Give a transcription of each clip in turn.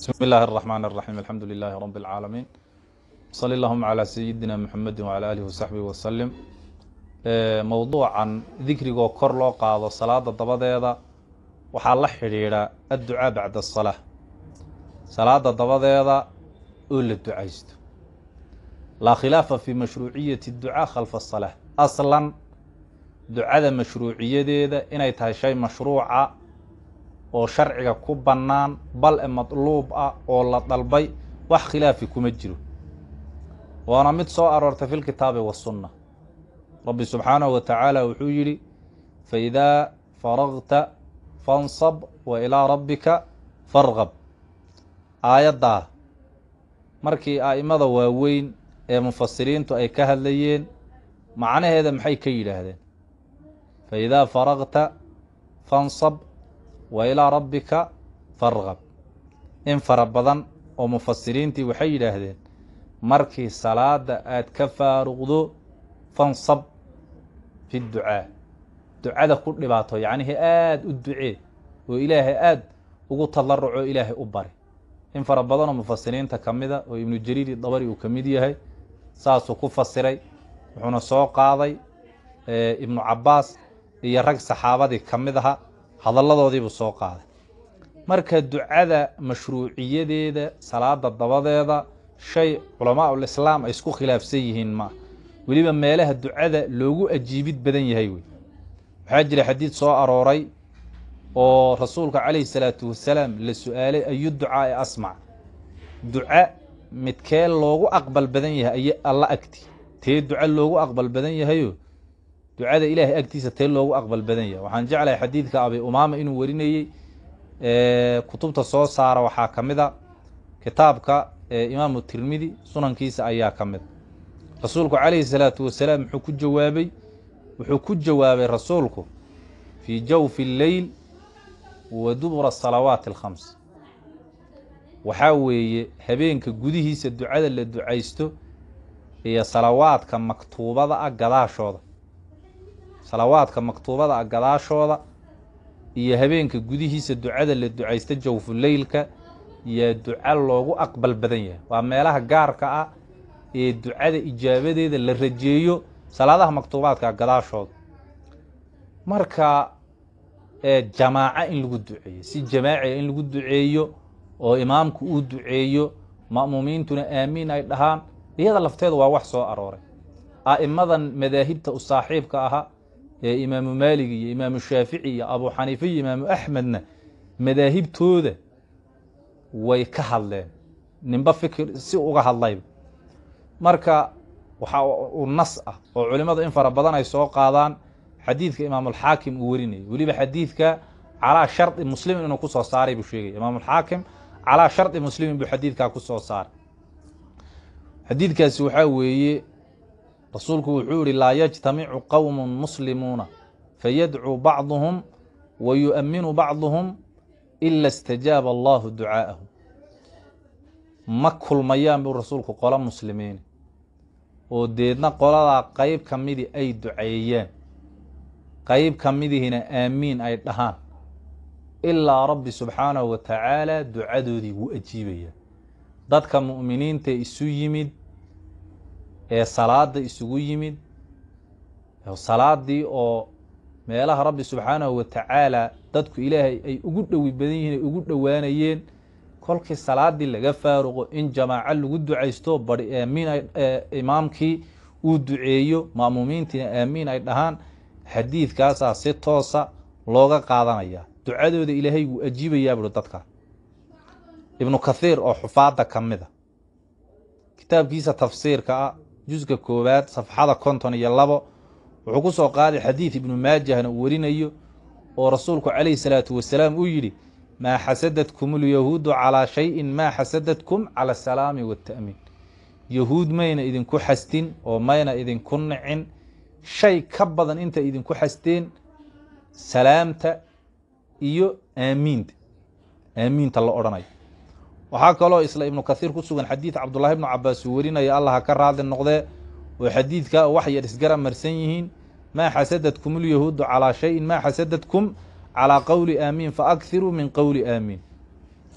بسم الله الرحمن الرحيم الحمد لله رب العالمين صلى اللهم على سيدنا محمد وعلى آله وصحبه وسلم mowduucan dikrigoo kor loo qaado salaada dabadeeda waxaa la xidhiidha adducaa bacda asalaa salaada dabadeeda oo la ducaysto laa khilaafa fi mashruuciyati ducaa khalfa asalaa aslan ducada mashruuciyadeeda inay tahay shay mashruuca oo sharciga ku bannaan bal e madluub ah oo la dalbay wax khilaafi kuma jiro waana mid soo aroortay fi lkitaabi wasunna rabbi subxaanahu wa tacaala wuxuu yidhi faidaa faragta fansab wa ilaa rabbika farqab aayaddaa markii a'imada waaweyn ee mufasiriintu ay ka hadlayeen macnaheeda maxay ka yidhaahdeen faidaa faragta fansab wa ilaa rabbika farqab in fara badan oo mufasiriintii waxay yidhaahdeen markii salaada aad ka faaruqdo fansab fi ducaa ducada ku dhibaato yacnihii aada u ducee oo ilaahay aada ugu tadaruco ilaahay u bari in fara badanoo mufasiriinta ka mida oo ibnu jariiri dabari uu ka mid yahay saasuu ku fasiray wuxuuna soo qaaday ibnu cabbaas iyo rag saxaabadii ka mid aha hadalladoodiibuu soo qaaday marka ducada mashruuciyadeeda salaada dabadeeda shay culamaa ulislaam ay isku khilaafsan yihiin maa weliba meelaha ducada loogu ajiibid badan yahay wey waxaa jira xadiid soo arooray oo rasuulka calayhi salaatu wasalaam la su-aalay ayu ducaa e asmac duca midkee loogu aqbal badan yahay ay alla agti tee duca loogu aqbal badan yahayo ducada ilaahay agtiisa tee loogu aqbal badan yahay waxaan jeclahay xadiidka abi umaama inuu warinayey kutubta soo saara waxaa ka mid a kitaabka imaamu tirmidi sunankiisa ayaa ka mid rasuulku calayhi salaatu wasalaam muxuu ku jawaabay wuxuu ku jawaabay rasuulku fii jawfi lleyl wa dubura salawaati alkhams waxaa weeye habeenka gudihiisa ducada la ducaysto iyo salawaadka maktuubada ah gadaashooda salawaadka maktuubada ah gadaashooda iyo habeenka gudihiisa ducada la ducaysto jawfu leylka iyo duca loogu aqbal badan yahay waa meelaha gaarka ah ee ducada ijaabadeeda la rajeeyo salaadaha maktuubaadka gadaashooda marka jamaaco in lagu duceeyo si jamaaciga in lagu duceeyo oo imaamku uu duceeyo ma'muumiintuna aamiin ay dhahaan iyada lafteedu waa wax soo arooray a'immadan madaahibta u saaxiibka ahaa ee imaamu maalig iyo imaamu shaafici iyo abu xaniifa iyo imaamu axmedna madaahibtooda way ka hadleen ninba fikir si uga hadlayba marka waxaa uu nas ah oo culimmadu in fara badan ay soo qaadaan xadiidka imaamulxaakim uu warinayay weliba xadiidka calaa shardi muslimin inuu kusoo saaray buu sheegaya imaamulxaakim calaa shardi muslimin buu xadiidkaa kusoo saaray xadiidkaasi waxaa weeye rasuulku wuxuu yihi laa yajtamicu qowmu muslimuuna fayadcuu bacduhum wa yu'aminu bacduhum ila istajaaba allahu ducaa'ahum ma kulmayaan buu rasuulku qolo muslimiin oo deedna qoladaa qeyb ka midii ay duceeyaan qeyb ka midihina aamiin ay dhahaan ilaa rabbi subxaanahu wa tacaala ducadoodii wuu ajiibayaa dadka mu'miniinta isu yimid ee salaada isugu yimid salaadii oo meelaha rabbi subxaanahu wa tacaala dadku ilaahay ay ugu dhowi badan yihiin ay ugu dhowaanayeen kolkii salaadii laga faaruqo in jamaaco lagu ducaysto bari aamiin imaamkii uu duceeyo ma'muumiintiina aamiin ay dhahaan xadiidkaasaa si toosa looga qaadanaya ducadooda ilaahay wuu ajiibayaa buhi dadka ibnu kathiir oo xufaadda ka mid a kitaabkiisa tafsiirka ah juska koowaad safxada konton iyo labo wuxuu ku soo qaaday xadiid ibnu maajahna uu warinayo oo rasuulku calayhi salaatu wasalaam uu yidhi maa xasadadkum ulyahuudu calaa shayin maa xasadadkum cala asalaami waata'miin yahuud mayna idinku xastin oo mayna idinku nicin shay ka badan inta idinku xasteen salaamta iyo aamiinta aamiinta la odhanayo waxaa kaloo isla ibnu kathiir ku sugan xadiid cabdullahi ibnu cabaas uu warinaya allah ha ka raadli noqdee oo xadiidka wax yar isgara marsan yihiin maa xasadadkum ulyahuudu calaa shayin maa xasadadkum calaa qowli aamiin faakiruu min qowli aamiin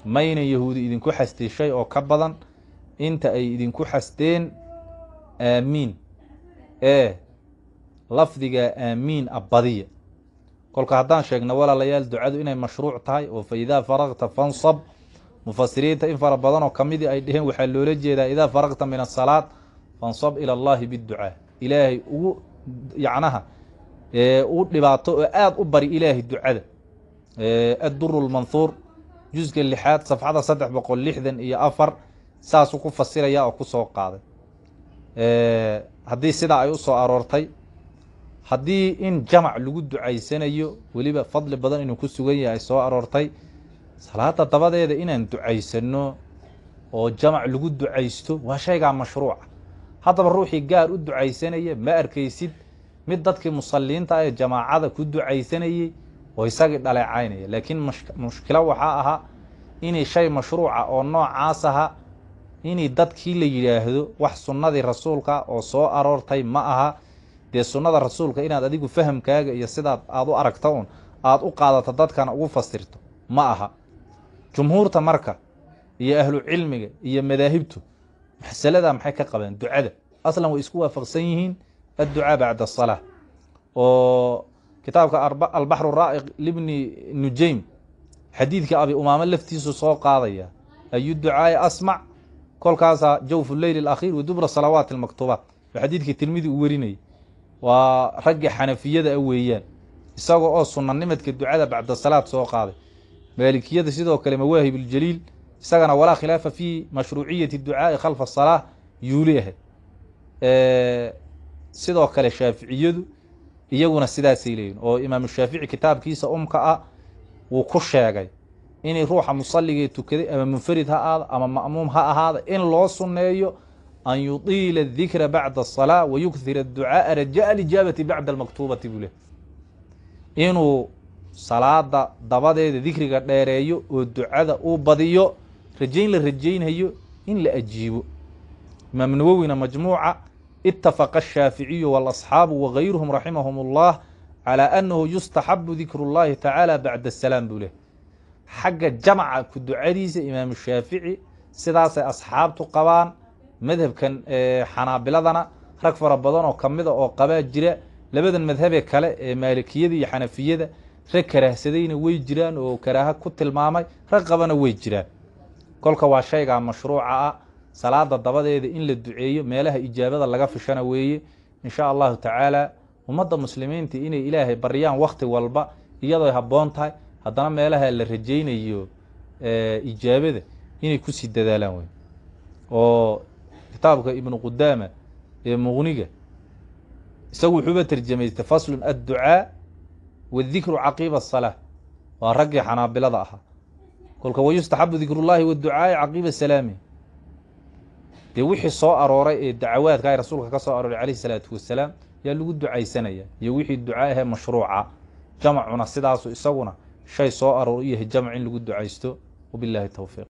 maynan yahuudi idinku xastin shay oo ka badan inta ay idinku xasteen aamiin ee lafdiga aamiin a badiya kolka haddaan sheegno walaalayaal ducadu inay mashruuc tahay oo fa idaa faraqta fansab mufasiriinta in fara badan oo kamidii ay dheheen waxaa loola jeedaa idaa faraqta min asalaad fansab ila allahi biducaa ilaahay ugu yacnaha u dhibaato oo aada u bari ilaahay ducada adduru lmanhuur juska lixaad safxada saddex boqol lixdan iyo afar saasuu ku fasiraya oo kusoo qaaday haddii sidaa ay usoo aroortay haddii in jamac lagu ducaysanayo weliba fadli badan inuu ku sugan yahay ay soo aroortay salaada dabadeeda inaan ducaysano oo jamac lagu ducaysto waa shaygaa mashruuca haddaba ruuxii gaar u ducaysanaya ma arkaysid mid dadkii musaliinta ee jamaacada ku ducaysanayey oo isagii dhaleecaynaya laakiin mushkilo waxaa ahaa inay shay mashruuca oo noocaas aha inay dadkii la yidhaahdo wax sunnadii rasuulka oo soo aroortay ma aha dee sunnada rasuulka inaad adigu fahamkaaga iyo sidaad aada u aragta un aada u qaadato dadkana ugu fasirto ma aha jumhuurta marka iyo ahlu cilmiga iyo madaahibtu masalada maxay ka qabeen ducada aslan way isku waafaqsan yihiin adducaa bacda asalaa oo kitaabka albaxru raa'iq libni nujaym xadiidka abi umaamo laftiisu soo qaadaya ayu ducaai asmac kolkaasaa jawfu leyl alakhiir wa dubra salawaati almaktuubaat oo xadiidkii tirmidi uu werinayay waa raggii xanafiyada a weeyaan isagoo oo sunanimadka ducada bacda salaad soo qaaday maalikiyada sidoo kale mawaahib اljaliil isagana walaa khilaafa fi mashruuciyati ducaa'i khalfa asalaa yuuli ahayd sidoo kale shaaficiyadu iyaguna sidaasay leeyihin oo imaamu shaafici kitaabkiisa umka ah wuu ku sheegay inay ruuxa musaligee tukaday ama munfarid ha aada ama ma'muum ha ahaada in loo sunneeyo an yuطiila الdikra bacda الصalاة wayukthir الducaaءa rajaء اlijaabati bacda اlmaktuubati buu leh inuu salaada dabadeeda dikriga dheereeyo oo ducada uu badiyo rajayn la rajaynhayo in la ajiibo imaam nawowina majmuuca itafaqa الshaaficiyu wاlasxaabu wagayruhum raximahum اllah calى anahu yustaxabu dikru اllahi tacaala bacda الsalaam buu leh xagga jamca ku ducadiisa imaamu shaafici sidaasay asxaabtu qabaan madhabkan xanaabiladana rag fara badan oo kamida oo qabaa jira labadan madhabee kale ee maalikiyada iyo xanafiyada rag karaahsadayna way jiraan oo karaaha ku tilmaamay rag qabana way jiraan kolka waa shaygaa mashruuca ah salaada dabadeeda in la duceeyo meelaha ijaabada laga fishana weeye insha allahu tacaala ummadda muslimiinta inay ilaahay baryaan wakti walba iyadoo habboon tahay haddana meelaha la rajaynayo ijaabada inay kusii dadaalaan wey oo kitaabka ibnu qudaama ee muqniga isagu wuxuuba terjamaystay faslun adducaa wadikru caqiiba asalaa waa raggii xanaabilada ahaa kolka wayustaxabu dikrullaahi waducaa'i caqiiba salaami dee wixii soo arooray ee dacawaadka ay rasuulka ka soo arooray calayhi salaatu wasalaam yaa lagu ducaysanaya iyo wixii ducaa ahee mashruuca jamacuna sidaasu isaguna shay soo aroor u yahay jamc in lagu ducaysto wabillahi towfiiq